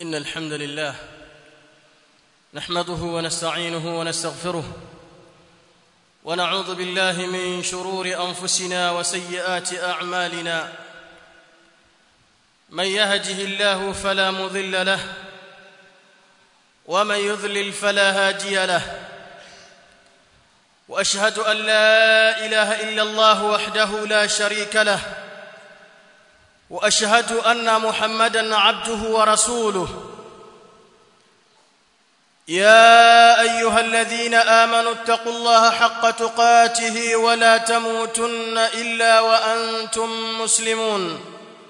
إن الحمد لله نحمده ونستعينه ونستغفره ونعوذ بالله من شرور أنفسنا وسيئات أعمالنا من يهده الله فلا مضل له ومن يضلل فلا هادي له واشهد ان لا اله الا الله وحده لا شريك له واشهد ان محمدا عبده ورسوله يا ايها الذين امنوا اتقوا الله حق تقاته ولا تموتن الا وانتم مسلمون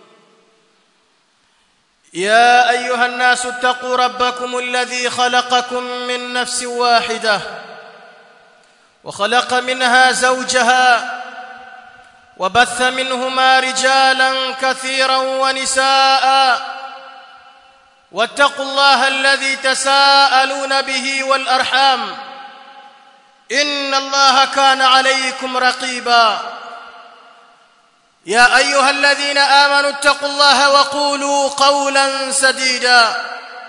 يا ايها الناس اتقوا ربكم الذي خلقكم من نفس واحده وخلق منها زوجها وبث منهما رجالا كثيرا ونساء واتقوا الله الذي تساءلون به والارحام ان الله كان عليكم رقيبا يا ايها الذين امنوا اتقوا الله وقولوا قولا سديدا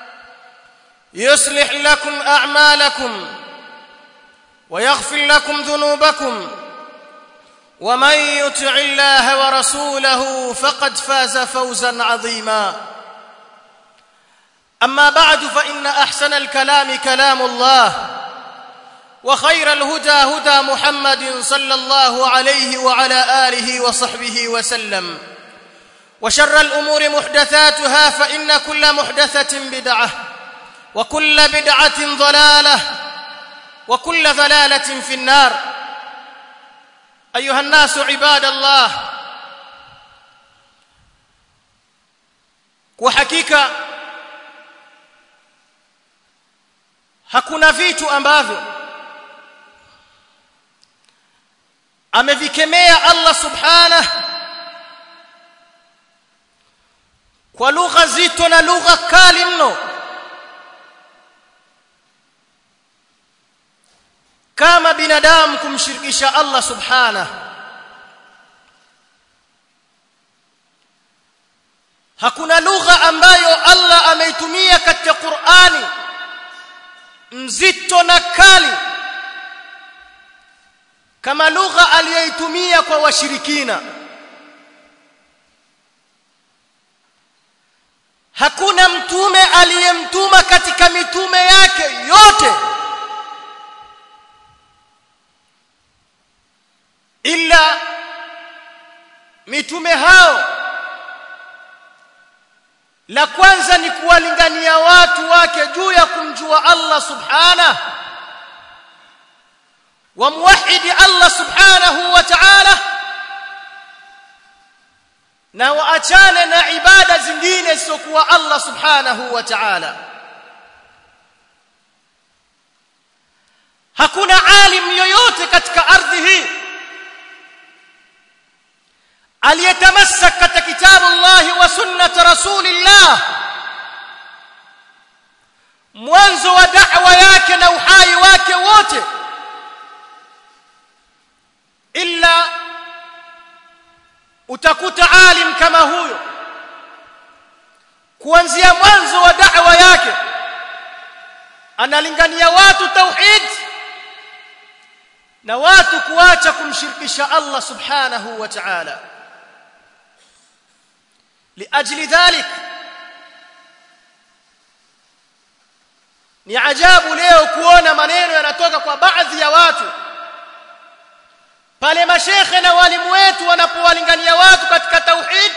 يصلح لكم اعمالكم ويغفر لكم ذنوبكم ومن يطع الله ورسوله فقد فاز فوزا عظيما اما بعد فان احسن الكلام كلام الله وخير الهدى هدى محمد صلى الله عليه وعلى اله وصحبه وسلم وشر الامور محدثاتها فان كل محدثه بدعه وكل بدعه ضلاله وكل ضلاله في النار ايها الناس عباد الله وحقيقه hakuna vitu ambavyo amevikemea Allah subhanahu kwa lugha zito na lugha kali mno kama binadamu kumshirikisha Allah subhanahu hakuna lugha ambayo Allah ameitumia katika Qur'ani mzito na kali kama lugha aliyoitumia kwa washirikina hakuna mtume aliyemtuma katika mitume yake yote ila mitume hao la kwanza ni kuwalingania watu wake juu ya kumjua Allah subhanahu wamwahidi Allah subhanahu wa ta'ala na waachane na ibada zingine zisizokuwa Allah subhanahu wa ta'ala hakuna alim yoyote katika ardhi hii aliyetamassak katika kitabu Allah wa sunnat rasulillah mwanzo wa da'wa yake na uhai wake wote illa utakuta alim kama huyo kuanzia mwanzo wa da'wa yake analingania watu tauhid na watu kuacha kumshirikisha Allah subhanahu wa ta'ala liajli dhalik ni ajabu leo kuona maneno yanatoka kwa baadhi ya watu pale mashekhe na walimu wetu wanapowalingania watu katika tauhid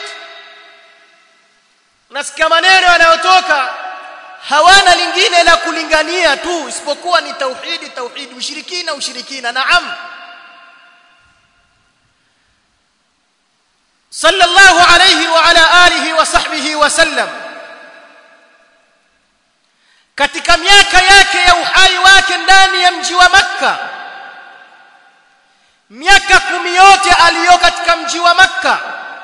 nasikia maneno yanayotoka hawana lingine la kulingania tu isipokuwa ni tauhidi tauhidi ushirikina ushirikina naam sallallahu alayhi wa ala alihi wa sahbihi wa sallam katika miaka yake ya uhai wake ndani ya mji wa makka miaka kumi yote aliyo katika mji wa makka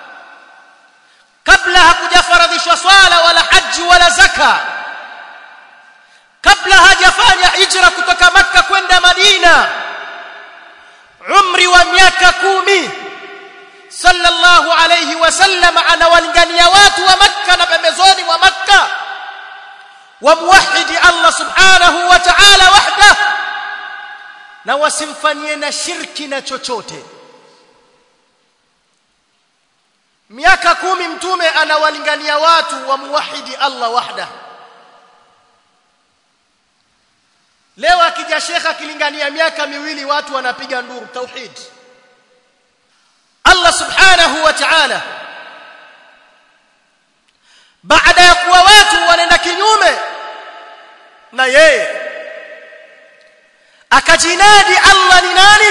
kabla hakujafaradhishwa swala wala haji wala zaka kabla hajafanya hijra kutoka makka kwenda madina umri wa miaka kumi sallallahu alayhi wasallam anawalingania watu wa makka na pembezoni mwa makka wamwahidi Allah subhanahu wa ta'ala wahda na wasimfanyie na shirki na chochote miaka kumi mtume anawalingania watu wamwahidi Allah wahda leo akija shekha akilingania miaka miwili watu wanapiga nduru tauhid Allah subhanahu wa ta'ala baada ya kuwa watu wanaenda kinyume na yeye akajinadi Allah ni nani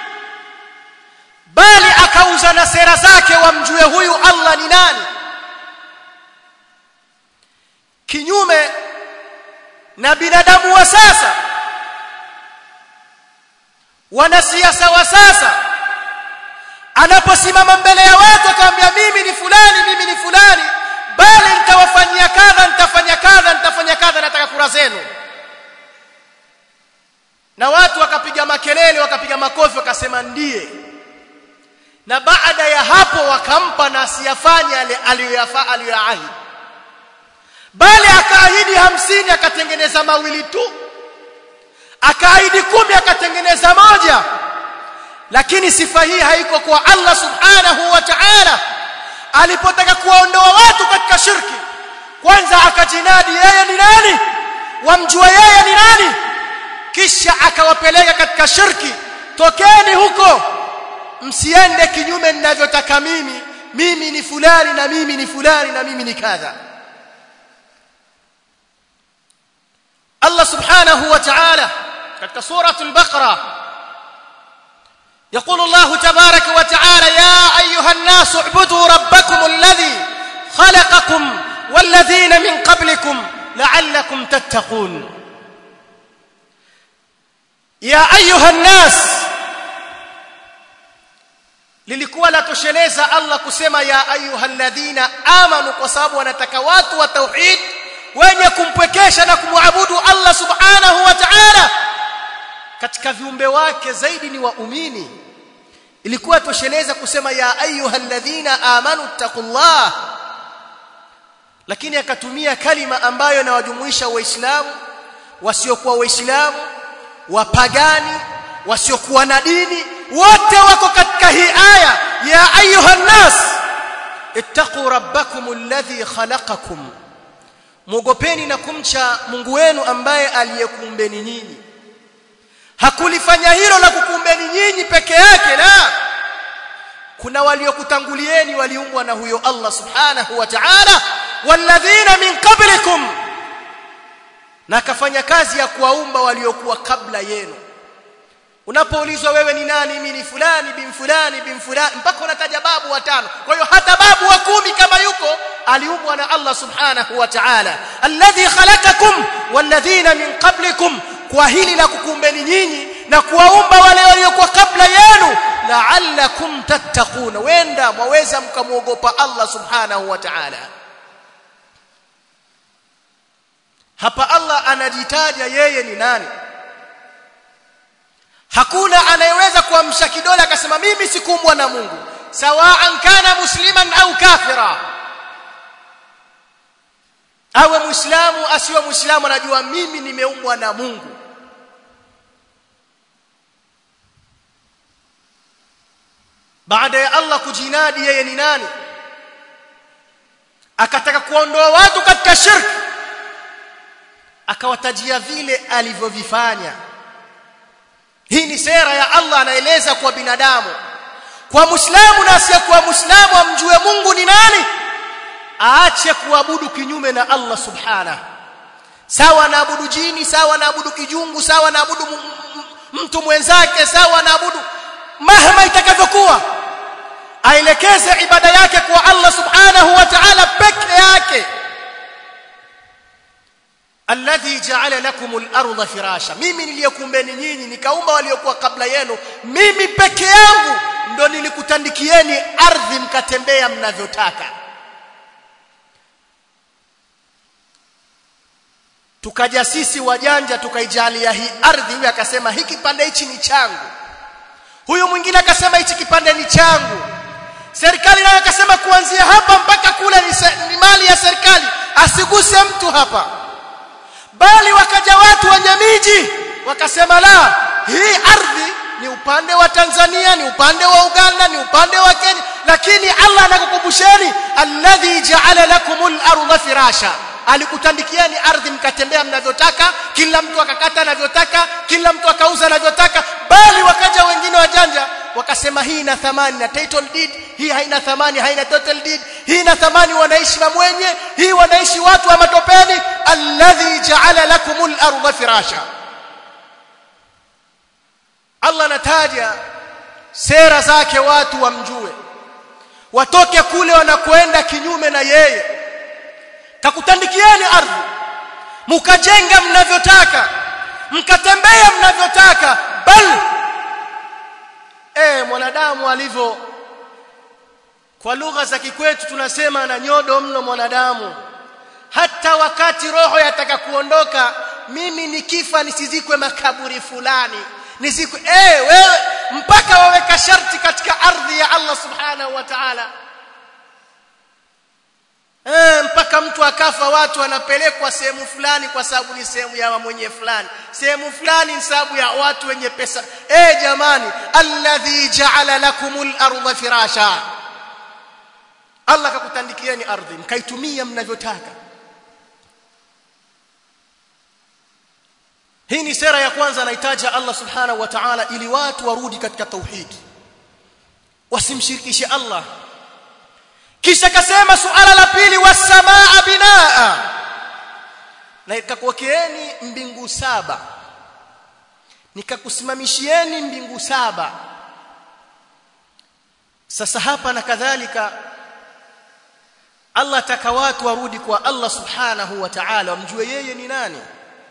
bali akauza na sera zake wamjue huyu Allah ni nani kinyume na binadamu wa sasa wanasiasa wa sasa anaposimama mbele ya watu akamwambia mimi ni fulani mimi ni fulani bali nitawafanyia kadha nitafanya kadha nitafanya kadha nataka kura zenu na watu wakapiga makelele wakapiga makofi wakasema ndiye na baada ya hapo wakampa na asiyafanye aliyoyafaa aliyoyaahidi bali akaahidi hamsini akatengeneza mawili tu akaahidi kumi akatengeneza moja lakini sifa hii haiko kwa Allah subhanahu wa ta'ala alipotaka kuwaondoa watu katika shirki kwanza akajinadi yeye ni nani wamjua yeye ni nani kisha akawapeleka katika shirki tokeni huko msiende kinyume ninavyotaka mimi mimi ni fulani na mimi ni fulani na mimi ni kadha Allah subhanahu wa ta'ala katika suratul baqara يقول الله تبارك وتعالى يا ايها الناس اعبدوا ربكم الذي خلقكم والذين من قبلكم لعلكم تتقون يا ايها الناس lilikuwa latosheleza Allah kusema ya ayyuhalladhina amanu kwa sababu wanataka watu wa tauhid wenye kumpwekesha na kumwabudu Allah subhanahu wa ta'ala katika viumbe wake zaidi ni waumini ilikuwa tosheleza kusema ya ayyuhalladhina amanu taqullah lakini akatumia kalima ambayo inawajumuisha waislamu wasiokuwa waislamu wapagani wasiokuwa na dini wote wako katika hii aya ya ayuhan nas ittaqu rabbakum alladhi khalaqakum muogopeni na kumcha Mungu wenu ambaye aliyekuumbeni nyinyi hakulifanya hilo la kukuumbeni nyinyi peke yake la kuna waliokutangulieni waliumbwa na huyo Allah subhanahu wa ta'ala walladhina min qablikum na akafanya kazi ya kuwaumba waliokuwa kabla yenu unapoulizwa wewe ni nani mimi ni fulani bin fulani bin fulani mpaka unataja babu watano kwa hiyo hata babu wa kumi kama yuko aliumbwa na Allah subhanahu wa ta'ala alladhi khalaqakum walladhina min qablikum kwa hili la kukumbeni nyinyi na kuwaumba wale waliokuwa kabla yenu la'allakum tattaquna wenda mwaweza mkamuogopa Allah subhanahu wa ta'ala hapa Allah anajitaja yeye ni nani hakuna anayeweza kuamsha kidole akasema mimi sikuumbwa na Mungu sawaan kana musliman au kafira awe muislamu asiwe muislamu anajua mimi nimeumbwa na Mungu baada ya Allah kujinadi yeye ni nani akataka kuondoa watu katika shirki akawatajia vile alivyovifanya hii ni sera ya Allah anaeleza kwa binadamu kwa muislamu na asiyekuwa muislamu amjue Mungu ni nani aache kuabudu kinyume na Allah subhanahu sawa naabudu jini sawa naabudu kijungu sawa naabudu mtu mwenzake sawa naabudu mahama itakavyokuwa aelekeze ibada yake kwa Allah subhanahu wa ta'ala peke yake alladhi ja'ala lakumul arda firasha mimi niliyekumbeni nyinyi nikaumba waliokuwa kabla yenu mimi peke yangu ndo nilikutandikieni ardhi mkatembea mnavyotaka tukaja sisi wajanja tukaijalia hii ardhi huyu akasema hiki kipande hichi ni changu huyu mwingine akasema hichi kipande ni changu serikali nayo akasema kuanzia hapa mpaka kule ni, ni mali ya serikali asiguse mtu hapa bali wakaja watu wenye miji wakasema la hii ardhi ni upande wa Tanzania ni upande wa Uganda ni upande wa Kenya lakini Allah anakukumbusheni alladhi ja'ala lakumul arda firasha alikutandikieni ardhi mkatembea mnavyotaka kila mtu akakata anavyotaka kila mtu akauza anavyotaka bali wakaja wengine wajanja wakasema hii ina thamani na title deed hii haina thamani haina title deed hii ina thamani wanaishi na mwenye hii wanaishi watu wa matopeni alladhi ja'ala lakumul arda firasha Allah anataja sera zake watu wamjue watoke kule wanakwenda kinyume na yeye kakutandikieni ardhi mkajenga mnavyotaka mkatembea mnavyotaka bal eh mwanadamu alivyo kwa lugha za kikwetu tunasema na nyodo mno mwanadamu hata wakati roho yataka kuondoka mimi nikifa nisizikwe makaburi fulani nizikwe eh wewe mpaka waweka sharti katika ardhi ya Allah subhanahu wa ta'ala Eh, mpaka mtu akafa watu wanapelekwa sehemu fulani kwa sababu ni sehemu ya mwenye fulani sehemu fulani ni sababu ya watu wenye pesa eh jamani alladhi ja'ala lakumul arda firasha Allah kakutandikieni ardhi mkaitumia mnavyotaka hii ni sera ya kwanza anahitaja Allah subhanahu wa ta'ala ili watu warudi katika tauhid wasimshirikishe Allah kisha kasema suala la pili wasamaa binaa na ikakuwekeeni mbingu saba nikakusimamishieni mbingu saba sasa hapa na kadhalika Allah ataka watu warudi kwa Allah subhanahu wa ta'ala wamjue yeye ni nani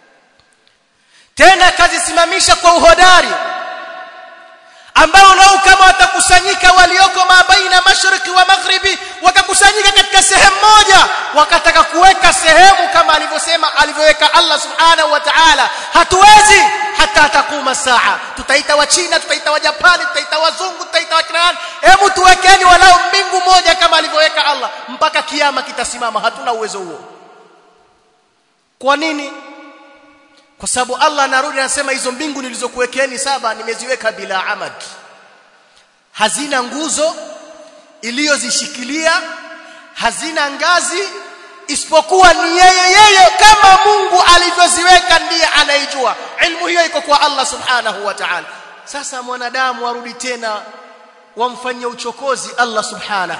tena kazisimamisha kwa uhodari ambao nao kama watakusanyika walioko mabaina mashariki wa maghribi wakakusanyika katika sehemu moja wakataka kuweka sehemu kama alivyosema alivyoweka Allah subhanahu wa ta'ala hatuwezi hata takuma saa tutaita wa China tutaita wa Japani tutaita wazungu tutaita wa Kirani hebu tuwekeni walau mbingu moja kama alivyoweka Allah mpaka kiyama kitasimama hatuna uwezo huo kwa nini kwa sababu Allah anarudi anasema hizo mbingu nilizokuwekeeni saba nimeziweka bila amad hazina nguzo iliyozishikilia hazina ngazi isipokuwa ni yeye yeye kama Mungu alivyoziweka ndiye anaijua ilmu hiyo iko kwa Allah subhanahu wa ta'ala sasa mwanadamu warudi tena wamfanyie uchokozi Allah subhanahu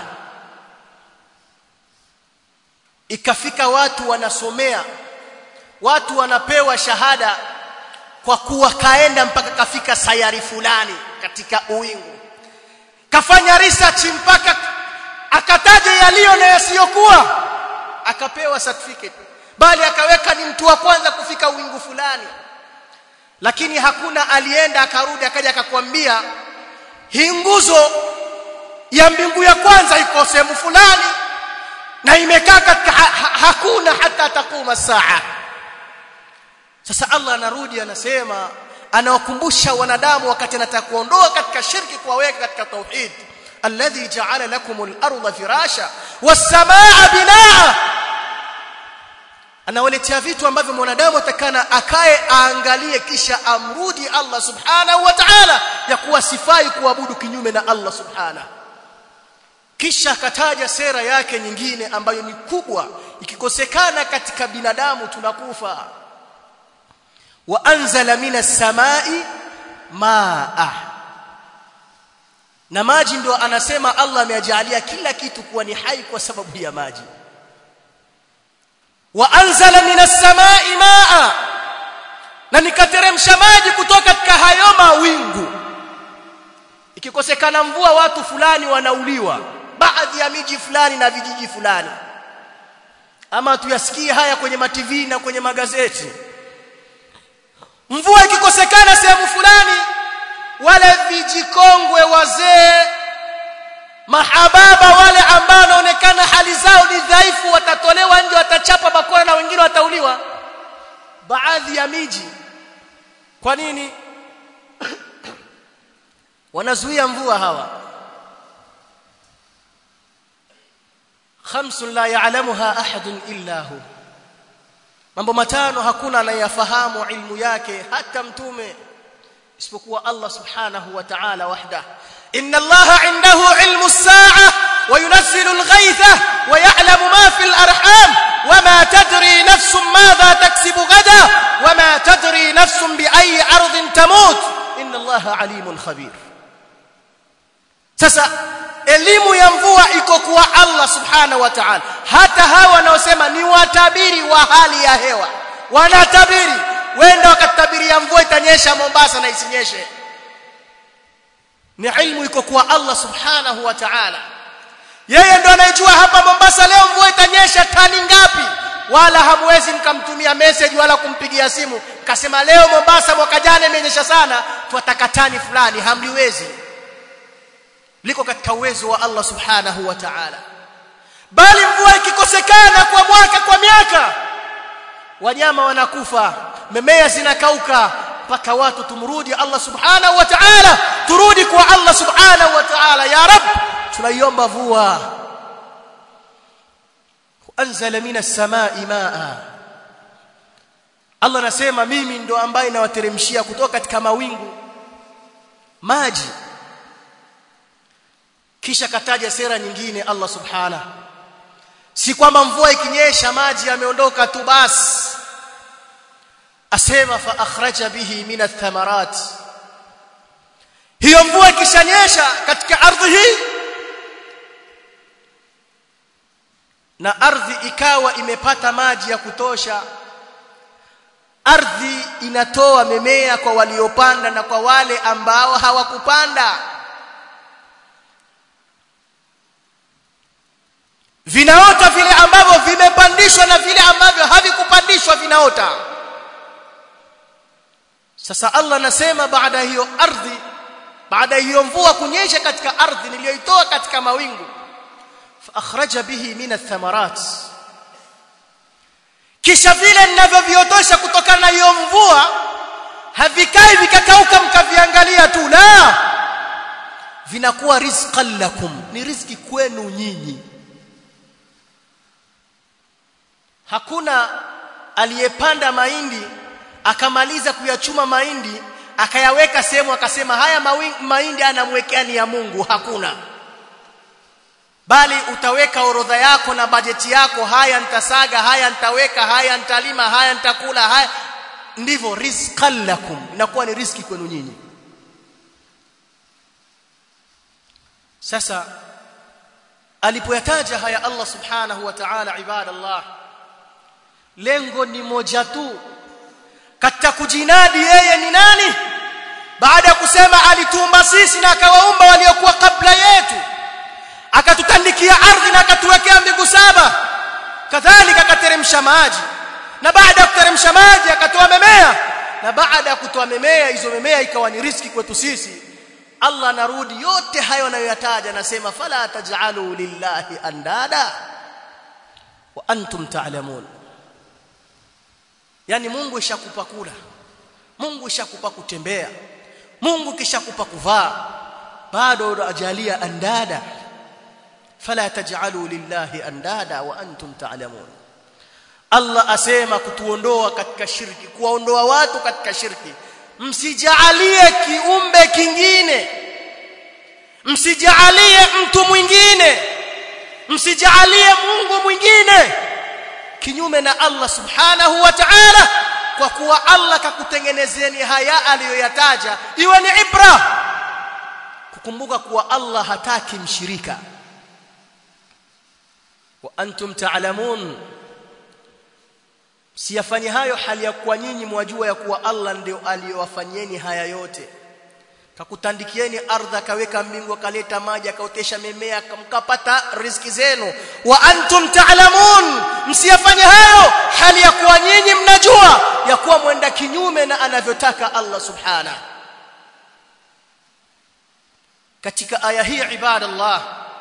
ikafika watu wanasomea watu wanapewa shahada kwa kuwa kaenda mpaka kafika sayari fulani katika uwingu kafanya research mpaka akataja yaliyo na yasiyokuwa akapewa certificate bali akaweka ni mtu wa kwanza kufika uwingu fulani lakini hakuna alienda akarudi akaja akakwambia hii nguzo ya mbingu ya kwanza iko sehemu fulani na imekaa katika ha, ha, hakuna hata takuma saa sasa Allah anarudi anasema anawakumbusha wanadamu wakati anataka kuondoa katika shirki kuwaweka katika tauhid alladhi ja'ala lakumul arda firasha was samaa binaa anawaletea vitu ambavyo mwanadamu atakana akae aangalie kisha amrudi Allah subhanahu wa ta'ala ya kuwa sifai kuabudu kinyume na Allah subhanahu kisha akataja sera yake nyingine ambayo ni kubwa ikikosekana katika binadamu tunakufa wa anzala minas samai maa na maji ndio anasema Allah amejalia kila kitu kuwa ni hai kwa sababu ya maji wa anzala minas samai maa na nikateremsha maji kutoka katika hayo mawingu ikikosekana mvua watu fulani wanauliwa baadhi ya miji fulani na vijiji fulani ama tuyasikie haya kwenye mativi na kwenye magazeti mvua ikikosekana sehemu fulani wale vijikongwe wazee mahababa wale ambao wanaonekana hali zao ni dhaifu watatolewa nje watachapa bakora na wengine watauliwa baadhi ya miji kwa nini wanazuia mvua hawa خمس لا يعلمها احد الا هو mambo matano hakuna anayefahamu ilmu yake hata mtume isipokuwa Allah subhanahu wa ta'ala wahda inna Allah indahu ilmu as-sa'a wa yunazzilu al-ghaytha wa ya'lamu ma fi al-arham wama tadri nafsun madha taksibu ghadan wama tadri nafsun bi ayyi ardin tamut inna Allah alimun khabir sasa elimu ya mvua iko kwa Allah subhanahu wa ta'ala hata hawa wanaosema ni watabiri wa hali ya hewa wanatabiri wenda wakatabiria mvua itanyesha Mombasa na isinyeshe ni ilmu iko kwa Allah subhanahu wa ta'ala yeye ndo anayejua hapa Mombasa leo mvua itanyesha tani ngapi wala hamwezi mkamtumia message wala kumpigia simu kasema leo Mombasa mwaka jana imenyesha sana twataka tani fulani hamliwezi liko katika uwezo wa Allah subhanahu wa ta'ala bali mvua ikikosekana kwa mwaka kwa miaka wanyama wanakufa mimea zinakauka mpaka watu tumrudi Allah subhanahu wa ta'ala turudi kwa Allah subhanahu wa ta'ala ya rab tunaiomba mvua anzala minas samai maa Allah anasema mimi ndo ambaye nawateremshia kutoka katika mawingu maji kisha kataja sera nyingine Allah subhana si kwamba mvua ikinyesha maji yameondoka tu basi asema fa akhraja bihi min athamarat hiyo mvua ikishanyesha katika ardhi hii na ardhi ikawa imepata maji ya kutosha ardhi inatoa mimea kwa waliopanda na kwa wale ambao hawakupanda vinaota vile ambavyo vimepandishwa na vile ambavyo havikupandishwa vinaota sasa Allah anasema baada hiyo ardhi baada hiyo mvua kunyesha katika ardhi niliyoitoa katika mawingu fa akhraja bihi min athamarat kisha vile ninavyoviotosha kutokana na hiyo mvua havikai vikakauka mkaviangalia tu la vinakuwa rizqan lakum ni riziki kwenu nyinyi hakuna aliyepanda mahindi akamaliza kuyachuma mahindi akayaweka sehemu akasema haya mahindi anamwekea ni ya Mungu hakuna bali utaweka orodha yako na bajeti yako haya nitasaga haya nitaweka haya nitalima haya nitakula haya ndivyo rizqan lakum inakuwa ni riski kwenu nyinyi sasa alipoyataja haya Allah subhanahu wa ta'ala ibadallah lengo ni moja tu katika kujinadi yeye ni nani baada ya kusema alituumba sisi na akawaumba waliokuwa kabla yetu akatutandikia ardhi na akatuwekea mbingu saba kadhalika akateremsha maji na baada ya kuteremsha maji akatoa mimea na baada ya kutoa mimea hizo mimea ikawa ni riski kwetu sisi Allah anarudi yote hayo anayoyataja anasema fala taj'alu lillahi andada wa antum ta'lamun yani Mungu ishakupa kula Mungu ishakupa kutembea Mungu kishakupa kuvaa bado ajalia andada fala taj'alu lillahi andada wa antum ta'lamun Allah asema kutuondoa katika shirki kuwaondoa watu katika shirki msijaalie kiumbe kingine msijaalie mtu mwingine msijaalie Mungu mwingine kinyume na Allah subhanahu wa ta'ala kwa kuwa Allah kakutengenezeni haya aliyoyataja iwe ni ibra kukumbuka kuwa Allah hataki mshirika wa antum ta'lamun siyafanye hayo hali ya kuwa nyinyi mwajua ya kuwa Allah ndio aliyowafanyeni haya yote kakutandikieni ardhi akaweka mbingu akaleta maji akaotesha mimea mkapata riziki zenu wa antum ta'lamun msiyafanye hayo hali ya kuwa nyinyi mnajua ya kuwa mwenda kinyume na anavyotaka Allah subhana katika aya hii ibadallah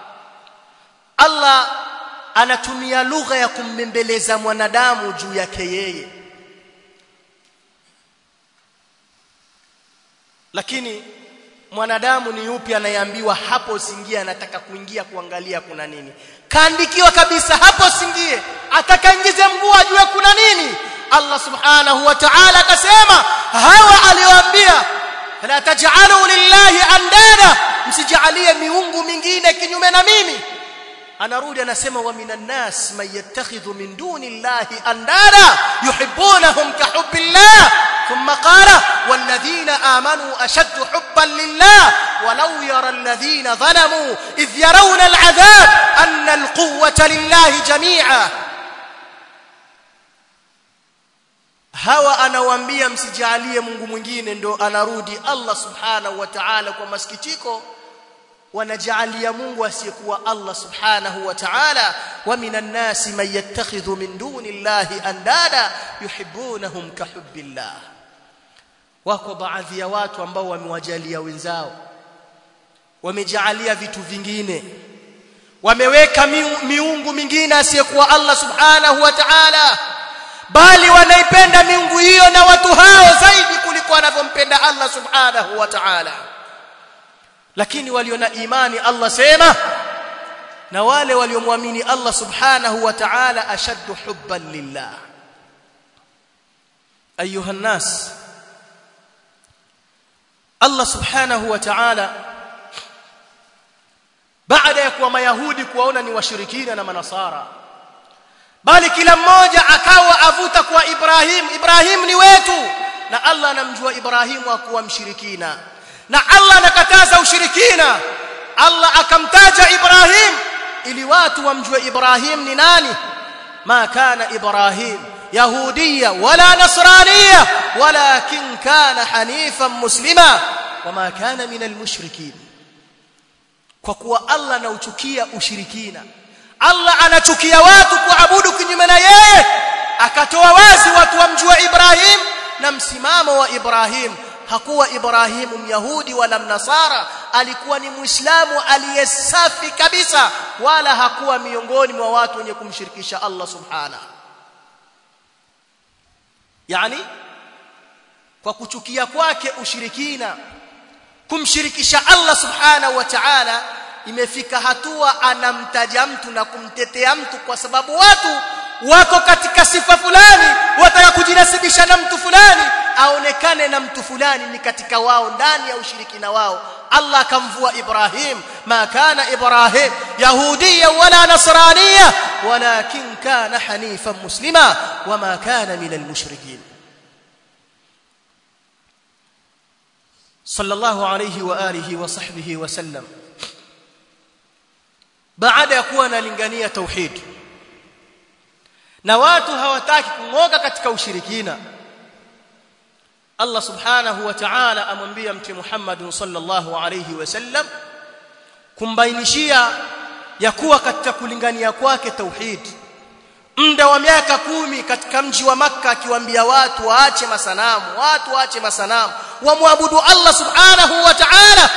Allah anatumia lugha ya kumbembeleza mwanadamu juu yake yeye lakini mwanadamu ni yupi anayeambiwa hapo usingie anataka kuingia kuangalia kuna nini kaandikiwa kabisa hapo usingie atakaingize mguu ajue kuna nini Allah subhanahu wa ta'ala akasema hawa aliyoambia la taj'alu lillahi andada msijalie miungu mingine kinyume na mimi anarudi anasema wa minan nas man yattakhidhu min duni llahi andada yuhibbunahum ka hubbillah thumma qala walladhina amanu ashaddu hubban lillah walau yara alladhina zalamu idh yarawna al'adhab anna alquwwata lillahi jami'a hawa anawaambia msijalie Mungu mwingine ndo anarudi Allah subhanahu wa ta'ala kwa masikitiko wanajalia Mungu asiyekuwa Allah subhanahu wa ta'ala wa minan nasi man yattakhidhu min duni llahi andada yuhibbunahum kahubbillah wako baadhi ya watu ambao wamewajalia wenzao wamejalia vitu vingine wameweka miungu mingine asiyekuwa Allah subhanahu wa ta'ala bali wanaipenda miungu hiyo na watu hao zaidi kuliko wanavyompenda Allah subhanahu wa ta'ala lakini walio na imani Allah sema na wale waliomwamini Allah subhanahu wa ta'ala ashaddu hubban lillah ayuha nas Allah subhanahu wa ta'ala baada ya kuwa mayahudi kuwaona ni washirikina na manasara bali kila mmoja akawa avuta kwa Ibrahim Ibrahim ni wetu na Allah anamjua Ibrahimu akuwa mshirikina na Allah anakataza ushirikina Allah akamtaja Ibrahim ili watu wamjue Ibrahim ni nani ma kana Ibrahim yahudiya wala nasraniya walakin kana hanifan muslima wama kana minal mushrikin kwa kuwa Allah anauchukia ushirikina Allah anachukia watu kuabudu kinyume na yeye akatoa wazi watu wamjue Ibrahim na msimamo wa Ibrahim hakuwa Ibrahimu myahudi wala mnasara alikuwa ni muislamu aliyesafi kabisa wala hakuwa miongoni mwa watu wenye kumshirikisha Allah subhana yani kwa kuchukia kwake ushirikina kumshirikisha Allah subhanahu wa ta'ala imefika hatua anamtaja mtu na kumtetea mtu kwa sababu watu wako katika sifa fulani wataka kujinasibisha na mtu fulani aonekane na mtu fulani ni katika wao ndani ya ushirikina wao Allah akamvua Ibrahim ma kana Ibrahim yahudiya wala nasraniya walakin kana hanifan muslima wama kana minal mushrikin sallallahu alayhi wa alihi wa sahbihi wa sallam baada ya kuwa analingania tauhid na watu hawataki kungoka katika ushirikina Allah subhanahu wa ta'ala amwambia mtume Muhammad sallallahu alayhi wasallam kumbainishia ya kuwa katika kulingania kwake tauhid muda wa miaka kumi katika mji wa maka akiwaambia watu waache masanamu watu waache masanamu wamwabudu Allah subhanahu wa ta'ala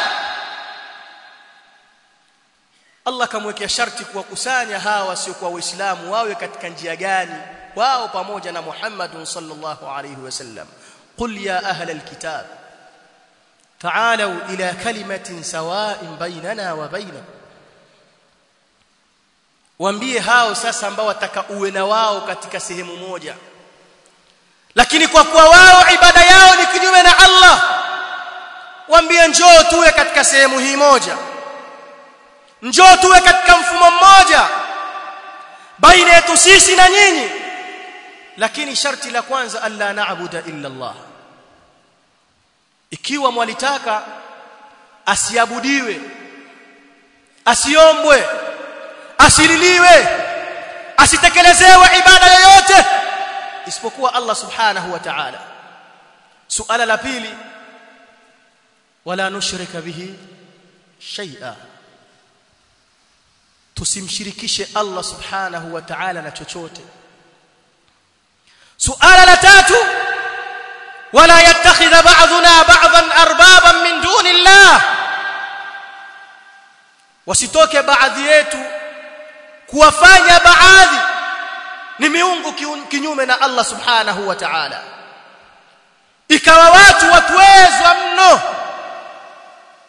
Allah kamwekea sharti kuwakusanya hawa wasiokuwa waislamu wawe katika njia gani wao pamoja na Muhammad sallallahu alayhi wasallam قل يا أهل الكتاب تعالوا إلى كلمة سواء بيننا وبينكم waambie hao sasa ambao wataka uwe na wao katika sehemu moja lakini kwa kuwa wao ibada yao ni kinyume na Allah waambie njoo tuwe katika sehemu hii moja njoo tuwe katika mfumo mmoja baina yetu sisi na nyinyi lakini sharti la kwanza alla na'budu illa Allah ikiwa mwalitaka asiabudiwe asiombwe asililiwe asitekelezewe ibada yoyote isipokuwa Allah subhanahu wa ta'ala suala la pili wala nushrika bihi shay'a tusimshirikishe Allah subhanahu wa ta'ala na chochote suala la tatu wala yattakhidha ba'duna ba'dhan arbaban min duni Allah wasitoke baadhi yetu kuwafanya baadhi ni miungu kinyume na Allah subhanahu wa ta'ala ikawa watu watuwezwa mno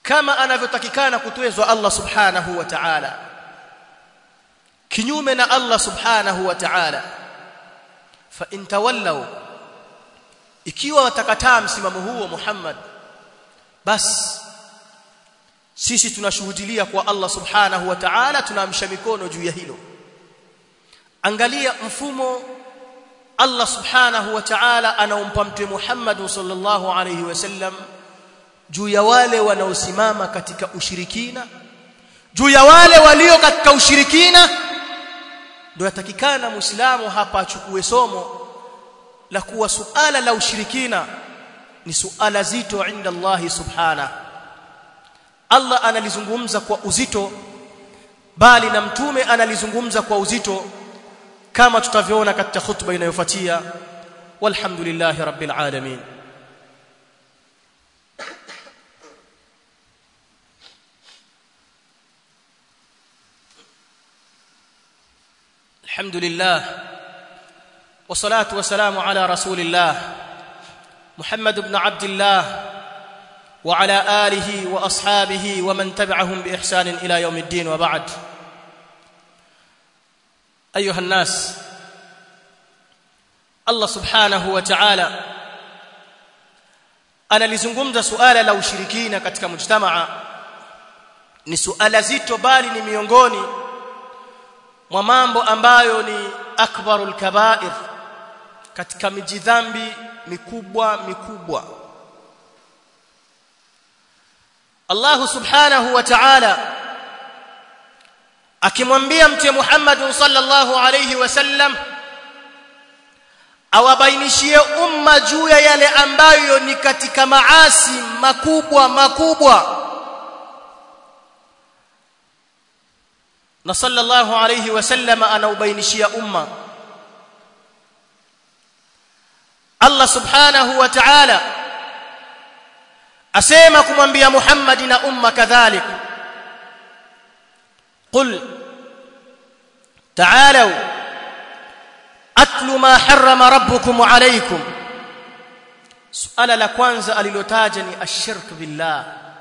kama anavyotakikana kutwezwa Allah subhanahu wa ta'ala kinyume na Allah subhanahu wa ta'ala fa in tawallaw ikiwa watakataa msimamo huo Muhammad basi sisi tunashuhudilia kwa Allah subhanahu wa ta'ala tunaamsha mikono juu ya hilo angalia mfumo Allah subhanahu wa ta'ala anaompa mtume Muhammad sallallahu alayhi wasallam juu ya wale wanaosimama katika ushirikina juu ya wale walio katika ushirikina ndio yatakikana muislamu hapa achukue somo la kuwa suala la ushirikina ni suala zito inda Allah subhanahu Allah analizungumza kwa uzito bali na mtume analizungumza kwa uzito kama tutavyoona katika khutba inayofuatia walhamdulillahi rabbil alamin الحمد لله والصلاه والسلام على رسول الله محمد بن عبد الله وعلى اله واصحابه ومن تبعهم باحسان الى يوم الدين وبعد ايها الناس الله سبحانه وتعالى analizungumza suala la ushirikina katika mujtamaa ni suala zito bali ni miongoni mwa mambo ambayo ni akbarul kaba'ir katika mijidhambi mikubwa mikubwa Allah subhanahu wa ta'ala akimwambia mtume Muhammad sallallahu alayhi wasallam awabainishie umma juu ya yale ambayo ni katika maasi makubwa makubwa na sallallahu alayhi wasallam anaubainishia umma Allah subhanahu wa ta'ala asema kumwambia Muhammad na umma kadhalik qul ta'alu atlu ma harrama rabbukum alaykum suala la kwanza alilotaja ni ashirk billah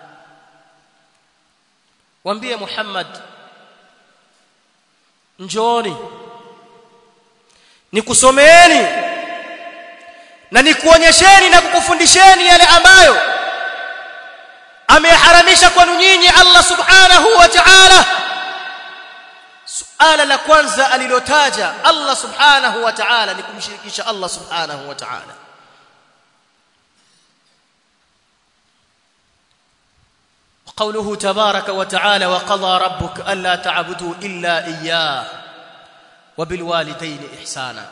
waambie Muhammad njooni nikusomeeni na nikuonyesheni na kukufundisheni yale ambayo ameharamisha kwenu nyinyi Allah subhanahu wa ta'ala suala la kwanza alilotaja Allah subhanahu wa ta'ala ni kumshirikisha Allah subhanahu wa ta'ala قوله تبارك وتعالى وقضى ربك الا تعبدوا الا اياه وبالوالدين احسانا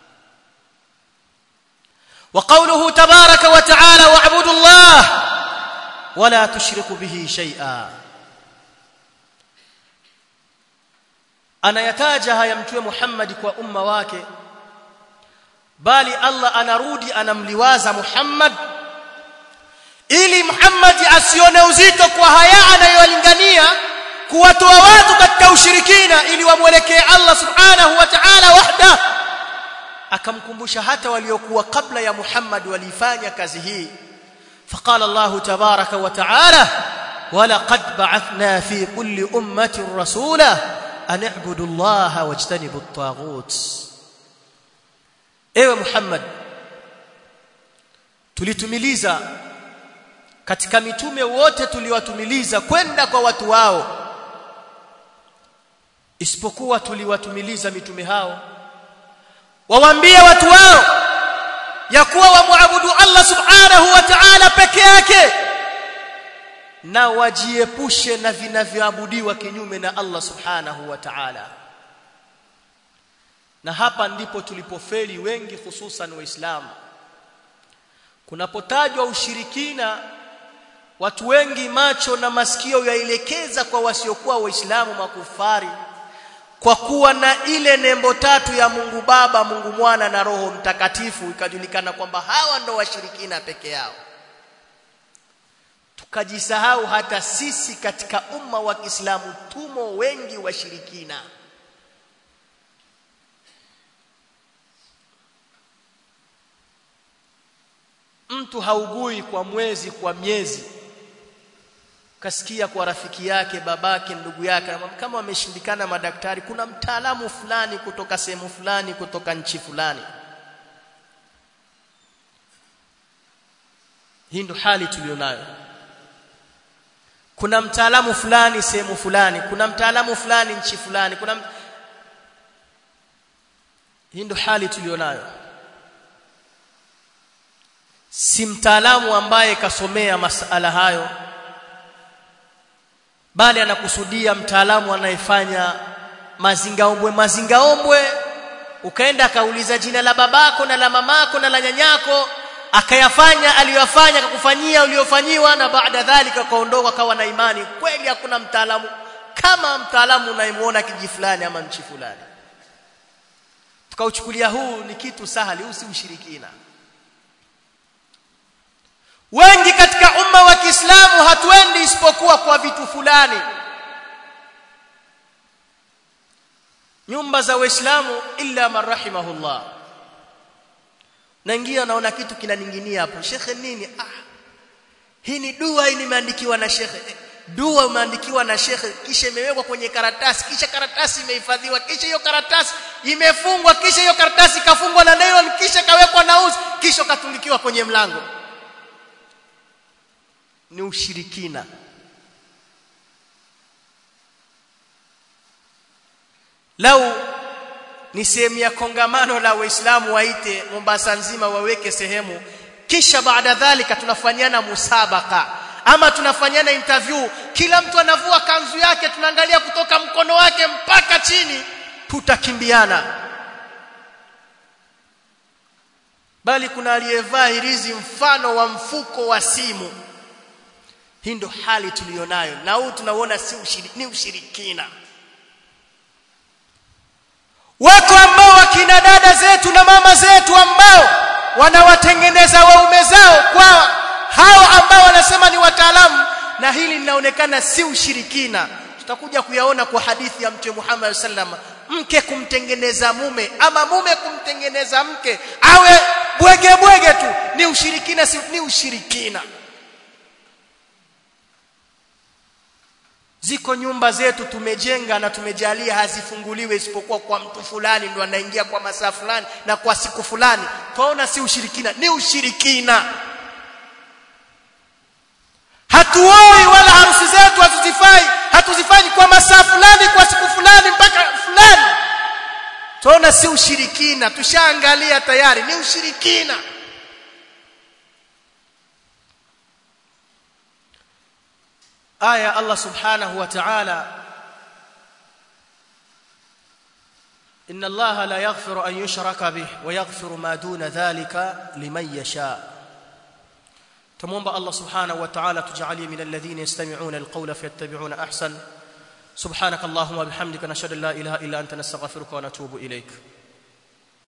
وقوله تبارك وتعالى واعبدوا الله ولا تشركوا به شيئا anayataja haya mtume Muhammad kwa umma wake bali Allah anarudi anamliwaza Muhammad ili Muhammad asione uzito kwa haya anayolingania kuwatoa watu katika ushirikina ili wamwelekee Allah subhanahu wa ta'ala wahda akamkumbusha hata waliokuwa kabla ya Muhammad walifanya kazi hii فقال الله تبارك وتعالى ولقد بعثنا في كل أمة رسولا أن اعبدوا الله واجتنبوا الطاغوت ewe Muhammad tulitumiliza katika mitume wote tuliwatumiliza kwenda kwa watu wao isipokuwa tuliwatumiliza mitume hao wawaambie watu wao ya kuwa wamwabudu Allah subhanahu wa ta'ala peke yake na wajiepushe na vinavyoabudiwa kinyume na Allah subhanahu wa ta'ala na hapa ndipo tulipofeli wengi hususan waislamu kunapotajwa ushirikina watu wengi macho na masikio yaelekeza kwa wasiokuwa waislamu makufari kwa kuwa na ile nembo tatu ya Mungu Baba, Mungu Mwana na Roho Mtakatifu ikajulikana kwamba hawa ndo washirikina peke yao tukajisahau hata sisi katika umma wa Kiislamu tumo wengi washirikina mtu haugui kwa mwezi kwa miezi kasikia kwa rafiki yake babake ndugu yake kama wameshindikana madaktari kuna mtaalamu fulani kutoka sehemu fulani kutoka nchi fulani hii ndo hali tulionayo kuna mtaalamu fulani sehemu fulani kuna mtaalamu fulani nchi fulani kuna hii ndo hali tulionayo si mtaalamu ambaye kasomea masala hayo bali anakusudia mtaalamu anayefanya mazingaombwe mazingaombwe ukaenda akauliza jina la babako na la mamako na la nyanyako akayafanya aliyofanya akakufanyia uliofanyiwa na baada dhalika kaondoka kawa na imani kweli hakuna mtaalamu kama mtaalamu unayemuona kiji fulani ama nchi fulani tukauchukulia huu ni kitu sahali huu si ushirikina wengi katika umma wa Kiislamu hatuendi isipokuwa kwa vitu fulani nyumba za waislamu illa man rahimahullah naingia naona kitu kinaninginia hapo shekhe nini ah hii ni dua hii nimeandikiwa na shekhe dua umeandikiwa na shekhe kisha imewekwa kwenye karatasi kisha karatasi imehifadhiwa kisha hiyo karatasi imefungwa kisha hiyo karatasi kafungwa na nylon kisha kawekwa na uzi kisha katungikiwa kwenye mlango ni ushirikina lau ni sehemu ya kongamano la waislamu waite Mombasa nzima waweke sehemu kisha baada dhalika tunafanyana musabaka ama tunafanyana interview kila mtu anavua kanzu yake tunaangalia kutoka mkono wake mpaka chini tutakimbiana bali kuna aliyevaa hirizi mfano wa mfuko wa simu hii ndo hali tuliyonayo na huu tunauona si ushiri, ni ushirikina wako ambao wakina dada zetu na mama zetu ambao wanawatengeneza waume zao kwa hao ambao wanasema ni wataalamu na hili linaonekana si ushirikina tutakuja kuyaona kwa hadithi ya mtume Muhammad sallam mke kumtengeneza mume ama mume kumtengeneza mke awe bwege bwege tu ni ushirikina si ni ushirikina ziko nyumba zetu tumejenga na tumejalia hazifunguliwe isipokuwa kwa mtu fulani ndo anaingia kwa masaa fulani na kwa siku fulani tunaona si ushirikina ni ushirikina hatuoi wala harusi zetu hatuzifai hatuzifanyi kwa masaa fulani kwa siku fulani mpaka fulani tunaona si ushirikina tushaangalia tayari ni ushirikina aya Allah subhanahu wa ta'ala إن الله لا يغفر أن يشرك به ويغفر ما دون ذلك لمن يشاء تمومب الله سبحانه وتعالى تجعلي من الذين يستمعون القول فيتبعون أحسن سبحانك اللهم وبحمدك نشهد أن لا إله إلا أنت نستغفرك ونتوب إليك